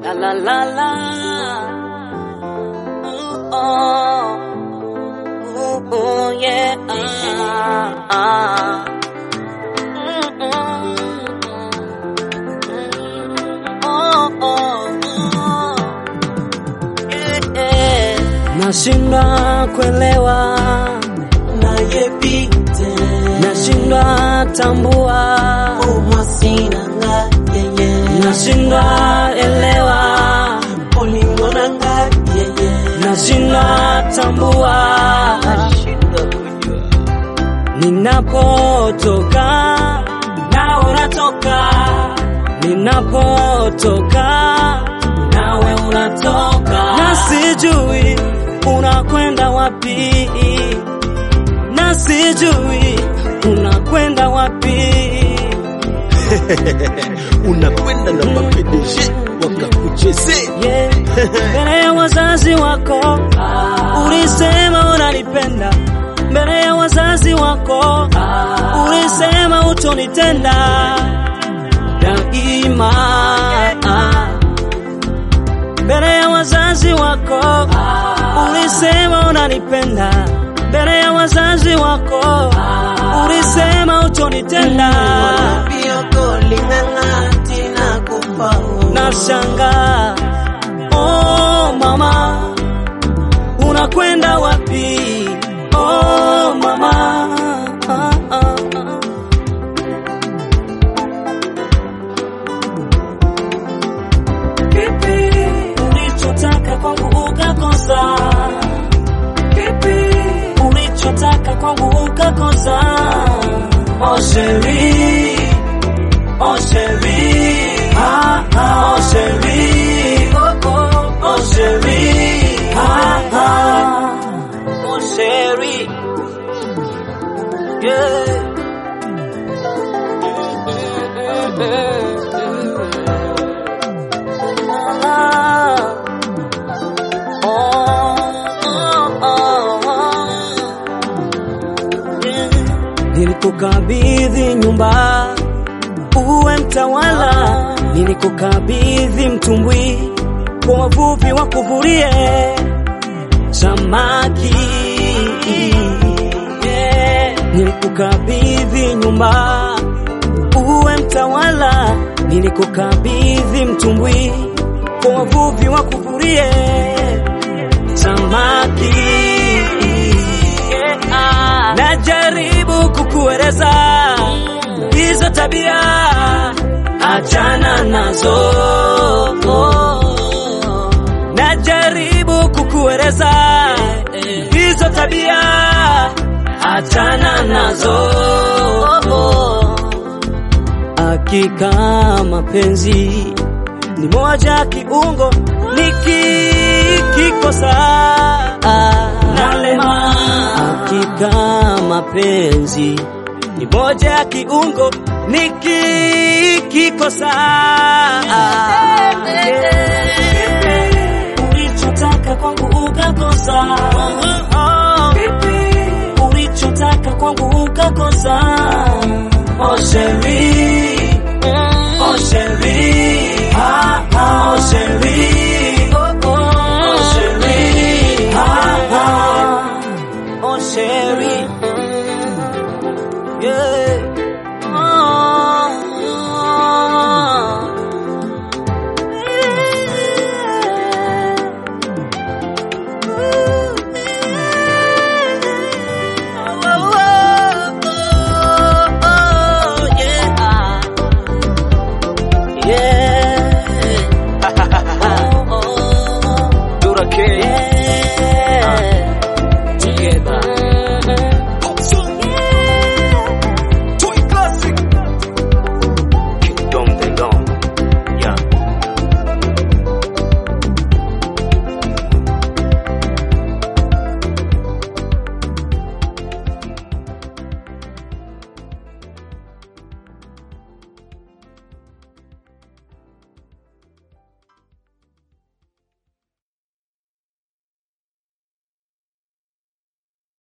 La la la la. Ooh, oh. Ooh, oh, yeah. Ah, ah. Mm, mm, mm. Oh, oh, oh. Yeah, yeah. Nashindwa kuelewa nayepite nashindwa tambua umasinanga yeye nashindwa elewa olingonanga yeye nashindwa tambua ninapotoka nawe unatoka ninapotoka nawe unatoka na sijui unakwenda wapi na sijui unakwenda wapi unakwenda na mapedeje wakakuchezea yeah. mbele ya wazazi wako ulisema unanipenda mbele ya wazazi wako ulisema utonitenda daima mbele ya wazazi wako ulisema unanipenda mbele ya wazazi wako ulisema utonitenda biokolingangati na kupao nashanga oh mama unakwenda wapi oh mama ah, ah, ah. kipi ulichotaka kwangu ukakosa kipi ulichotaka kwangu ukakosa oh sheri oh sheri ah, ah, oh sheri oh, oh, oh sheri ah, ah, oh sheri yeah Mm, mm, mm, mm. Ah. Oh, oh, oh. Yeah. Nilikukabidhi nyumba uwe mtawala, nilikukabidhi mtumbwi kwa wavuvi wakuvulie samaki. Yeah. Nilikukabidhi nyumba uwe mtawala, nilikukabidhi mtumbwi kwa wavuvi wakuvulie samaki. Yeah. Najaribu kukueleza hizo tabia, achana nazo. Najaribu kukueleza hizo tabia, achana nazo. Hakika mapenzi ni moja kiungo, nikikikosa nalema. Hakika mapenzi ni moja ya kiungo, nikikikosa ulichotaka kwangu ukakosa, ulichotaka kwangu ukakosa, oh sheri